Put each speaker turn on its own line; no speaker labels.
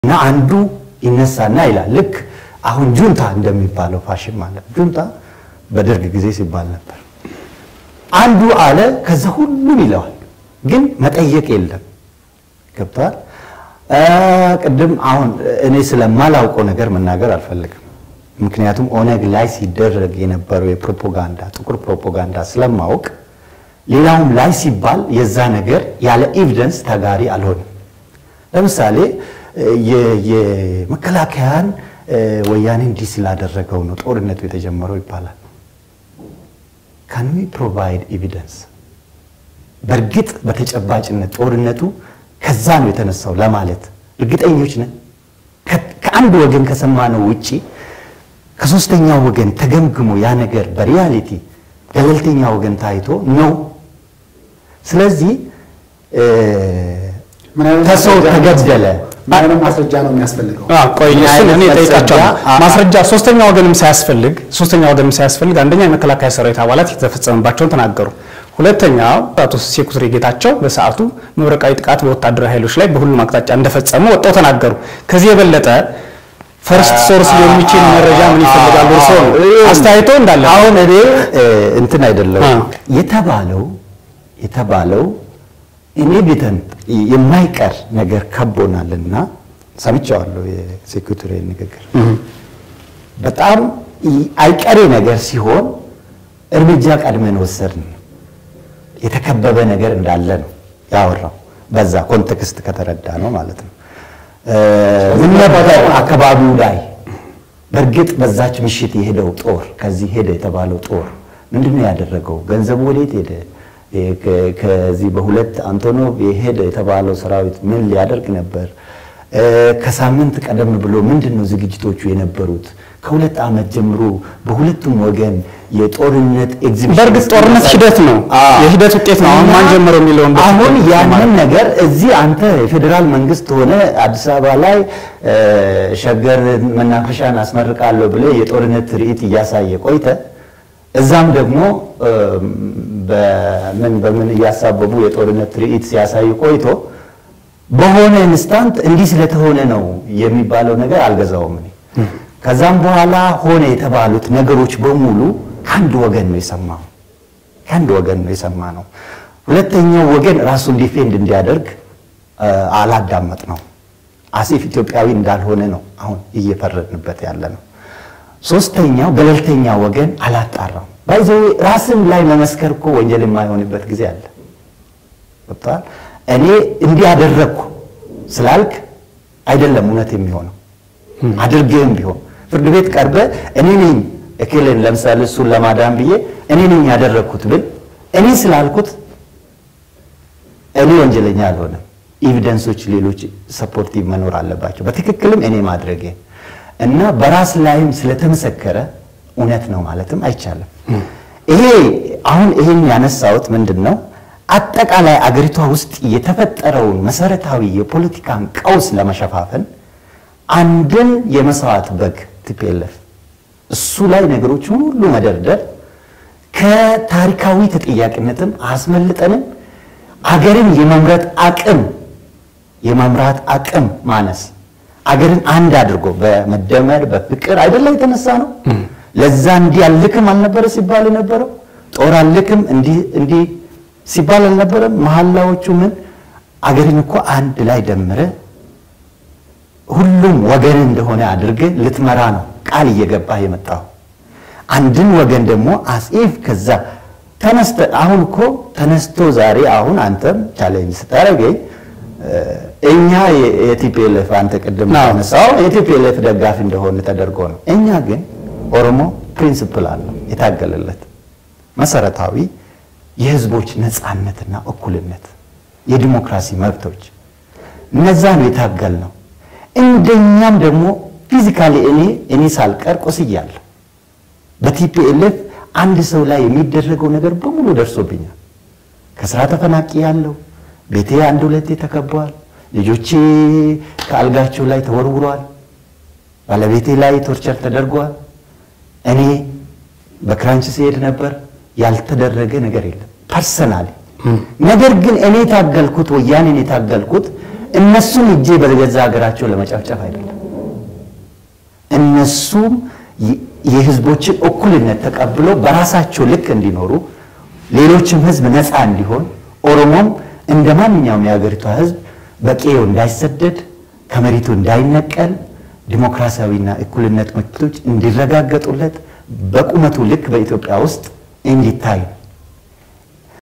እና አንዱ ይነሳና ይላል ልክ አሁን ጁንታ እንደሚባለው ፋሽን ማለት ነው። ጁንታ በደርግ ጊዜ ሲባል ነበር። አንዱ አለ ከዛ ሁሉም ይለዋል፣ ግን መጠየቅ የለም። ገብተዋል። ቅድም አሁን እኔ ስለማላውቀው ነገር መናገር አልፈልግም። ምክንያቱም ኦነግ ላይ ሲደረግ የነበረው የፕሮፓጋንዳ ጥቁር ፕሮፓጋንዳ ስለማወቅ ሌላውም ላይ ሲባል የዛ ነገር ያለ ኤቪደንስ ተጋሪ አልሆንም። ለምሳሌ የመከላከያን ወያኔ እንዲህ ስላደረገው ነው ጦርነቱ የተጀመረው ይባላል። ካን ዊ ፕሮቫይድ ኤቪደንስ? በእርግጥ በተጨባጭነት ጦርነቱ ከዛ ነው የተነሳው ለማለት እርግጠኞች ነን? ከአንድ ወገን ከሰማነው ውጪ ከሶስተኛው ወገን ተገምግሞ ያ ነገር በሪያሊቲ ገለልተኛ ወገን ታይቶ ነው። ስለዚህ ከሰው ተገደለ
ምን አይነት ማስረጃ ነው የሚያስፈልገው?
ቆይ እሱን እኔ ጠይቃቸዋለሁ። ማስረጃ ሶስተኛ ወገንም ሳያስፈልግ ሶስተኛ ወገንም ሳያስፈልግ አንደኛ የመከላከያ ሰራዊት አባላት የተፈጸመባቸውን ተናገሩ። ሁለተኛው አቶ ሴኩትሪ ጌታቸው በሰዓቱ መብረቃዊ ጥቃት በወታደራዊ ኃይሎች ላይ በሁሉም አቅጣጫ እንደፈጸሙ ወጥተው ተናገሩ። ከዚህ የበለጠ ፈርስት ሶርስ ሊሆን የሚችል መረጃ ምን ይፈልጋሉ? እርስዎ ነው አስተያየቶ እንዳለ
አሁን እኔ እንትን አይደለም የተባለው የተባለው ኢንኤቪተንት የማይቀር ነገር ከቦናልና ሰምቼዋለሁ። የሴኩሪቲ ንግግር በጣም አይቀሬ ነገር ሲሆን እርምጃ ቀድመን ወሰድን። የተከበበ ነገር እንዳለ ነው ያወራው። በዛ ኮንቴክስት ከተረዳ ነው ማለት ነው። ምን ነበር አካባቢው ላይ በእርግጥ በዛች ምሽት የሄደው ጦር ከዚህ ሄደ የተባለው ጦር ምንድን ነው ያደረገው? ገንዘቡ ወዴት ሄደ? ከዚህ በሁለት አንቶኖቭ የሄደ የተባለው ሰራዊት ምን ሊያደርግ ነበር? ከሳምንት ቀደም ብሎ ምንድን ነው ዝግጅቶቹ የነበሩት? ከሁለት ዓመት ጀምሮ በሁለቱም ወገን የጦርነት ኤግዚቢሽን
በእርግጥ ጦርነት ሂደት ነው፣ የሂደት ውጤት ነው። አሁን ማን ጀመረው የሚለውን
አሁን ያንን ነገር እዚህ አንተ የፌዴራል መንግስት ሆነ አዲስ አበባ ላይ ሸገር መናፈሻን አስመርቃለሁ ብለህ የጦርነት ትርኢት እያሳየ ቆይተ እዛም ደግሞ በምን በምን እያሳበቡ የጦርነት ትርኢት ሲያሳዩ ቆይቶ በሆነ ኢንስታንት እንዲህ ስለተሆነ ነው የሚባለው ነገር አልገዛውም እኔ። ከዛም በኋላ ሆነ የተባሉት ነገሮች በሙሉ ከአንድ ወገን ነው የሰማው ከአንድ ወገን ነው የሰማ ነው። ሁለተኛው ወገን ራሱን ዲፌንድ እንዲያደርግ አላዳመጥ ነው። አሴፍ ኢትዮጵያዊ እንዳልሆነ ነው አሁን እየፈረድንበት ያለ ነው። ሶስተኛው ገለልተኛ ወገን አላጣራም። ባይዘው ራስን ላይ መመስከር እኮ ወንጀል የማይሆንበት ጊዜ አለ። ገብቶሃል? እኔ እንዲህ አደረግኩ ስላልክ አይደለም እውነት የሚሆነው አድርጌም ቢሆን ፍርድ ቤት ቀርበ እኔ ነኝ እክልን ለምሳሌ እሱን ለማዳን ብዬ እኔ ነኝ ያደረግኩት ብል እኔ ስላልኩት እኔ ወንጀለኛ አልሆነም። ኤቪደንሶች ሌሎች ሰፖርቲቭ መኖር አለባቸው። በትክክልም እኔ ማድረጌ እና በራስ ላይም ስለተመሰከረ እውነት ነው ማለትም አይቻልም። ይሄ አሁን ይሄን ያነሳሁት ምንድን ነው አጠቃላይ አገሪቷ ውስጥ የተፈጠረውን መሰረታዊ የፖለቲካን ቀውስ ለመሸፋፈን አንድን የመስዋዕት በግ ቲፒኤልኤፍ እሱ ላይ ነገሮችን ሁሉ መደርደር ከታሪካዊ ተጠያቂነትም አስመልጠንም አገርን የመምረጥ አቅም የመምራት አቅም ማነስ አገርን አንድ አድርጎ በመደመር በፍቅር አይደለም የተነሳ ነው። ለዛ እንዲህ አልክም አልነበረ ሲባል የነበረው ጦር አልክም እንዲህ እንዲህ ሲባል አልነበረም። መሐላዎቹ ምን አገርን እኮ አንድ ላይ ደምረ ሁሉም ወገን እንደሆነ አድርገ ልትመራ ነው ቃል እየገባህ የመጣው። አንድን ወገን ደግሞ አጼፍ ከዛ ተነስተ አሁን እኮ ተነስቶ ዛሬ አሁን አንተም ቻሌንጅ ስታደርገኝ እኛ የቲፒኤልኤፍ አንተ ቅድም ተነሳው የቲፒኤልኤፍ ደጋፊ እንደሆነ ተደርጎ ነው። እኛ ግን ኦሮሞ ፕሪንሲፕል አለው የታገለለት መሰረታዊ የህዝቦች ነፃነትና እኩልነት፣ የዲሞክራሲ መብቶች እነዛ ነው የታገል ነው። እንደኛም ደግሞ ፊዚካሊ እኔ እኔ ሳልቀር ቆስያለሁ። በቲፒኤልኤፍ አንድ ሰው ላይ የሚደረገው ነገር በሙሉ ደርሶብኛል። ከስራ ተፈናቂ ያለው ቤቴ አንድ ሁለቴ ተከበዋል። ልጆቼ ከአልጋቸው ላይ ተወርውረዋል። ባለቤቴ ላይ ቶርቸር ተደርገዋል። እኔ በክራንች ሲሄድ ነበር። ያልተደረገ ነገር የለም ፐርሰናሊ። ነገር ግን እኔ የታገልኩት ወያኔን የታገልኩት እነሱን እጄ በገዛ ሀገራቸው ለመጨፍጨፍ አይደለም። እነሱም የህዝቦችን እኩልነት ተቀብሎ በራሳቸው ልክ እንዲኖሩ ሌሎችም ህዝብ ነፃ እንዲሆን ኦሮሞም እንደ ማንኛውም የሀገሪቷ ህዝብ በቄው እንዳይሰደድ ከመሬቱ እንዳይነቀል ዲሞክራሲያዊና እኩልነት መብቶች እንዲረጋገጡለት በቁመቱ ልክ በኢትዮጵያ ውስጥ እንዲታይ